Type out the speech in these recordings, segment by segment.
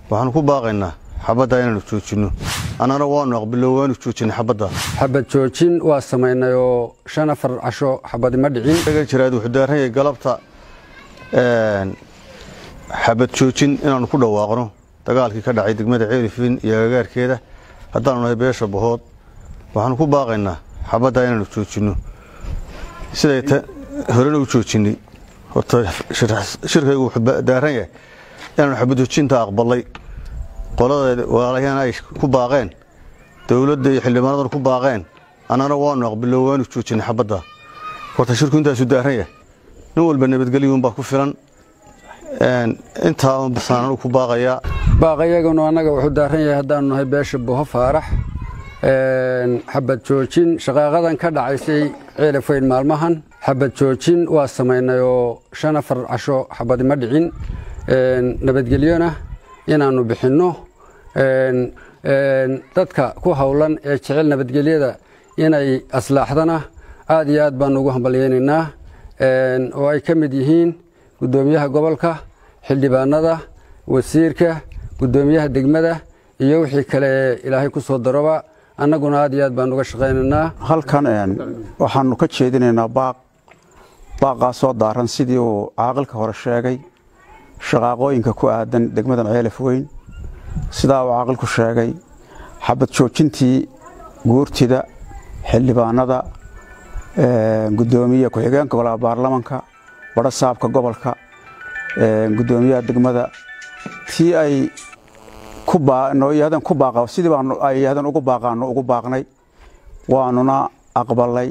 waxaanu ku baaqaynaa xabadda inaanu joojinno annana waanu aqbilo waanu joojinay xabadda xabad joojin waa samaynay oo shan afar casho xabadi ma dhicin jiraad wuxuu daaran yahay galabta xabad joojin inaanu ku dhawaaqno dagaalkii ka dhacay degmada ceelifin iyo agagaarkeeda haddaanu nahay beesha bahood waxaanu ku baaqaynaa xabadda inaanu joojinno siday horena u joojinay horta shirkaygu wuxuu daaran yahay inaanu xabad joojinta aqbalay qolada walaalayaana ay ku baaqeen dowladda iyo xildhibaanadana ku baaqeen annana waanu aqbilo waanu joojinay xabadda horta shirku intaasu daaran yahay nin walba nabadgelyuunbaa ku filan intaa basaananu ku baaqayaa baaqayaganu annaga wuxuu daaran yahay haddaanu nahay beesha buho faarax xabad joojin shaqaaqadan ka dhacaysay ceelafayn maalmahan xabad joojin waa samaynay oo shan afar casho xabadi ma dhicin nabadgelyona inaannu bixinno dadka ku howlan ee jecel nabadgelyada inay aslaaxdana aad iyo aad baanu ugu hambalyaynaynaa oo ay ka mid yihiin guddoomiyaha gobolka xildhibaanada wasiirka guddoomiyaha degmada iyo wixii kale ee ilaahay ku soo daroba annaguna aad iyo aad baanu uga shaqaynaynaa halkan waxaanu ka jeedinaynaa baaq baaqaasoo daaran sidii uu caaqilka hore sheegay shaqaaqooyinka ku aadan degmadan ceelaf weyn sidaa uu caaqilku sheegay xabad joojintii guurtida xildhibaanada gudoomiye ku-xigeenka golaha baarlamanka badho saabka gobolka gudoomiyaha degmada tii ay yadeen ku baaqa sidii baanu ay yadeen ugu baaqaanu ugu baaqnay waanuna aqbalay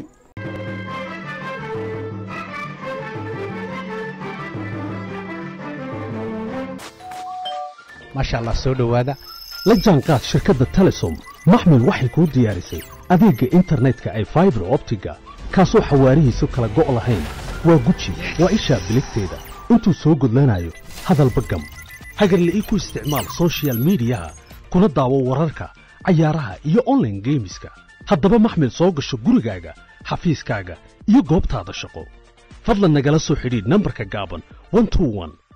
maasha allah soo dhowaada la jaanqaad shirkadda telesom maxmil waxay kuu diyaarisay adeegga internetka ay faibar optiga kaasoo xawaarihiisu kala go' lahayn waa guji waa ishaa biligteeda intuu soo gudlanayo hadalba gam hagarle ii ku isticmaal sochial midiyaha kuna daawo wararka cayaaraha iyo onlaine geemiska haddaba maxmil soo gasho gurigaaga xafiiskaaga iyo goobtaada shaqo fadlan nagala soo xidhiidh nambarka gaaban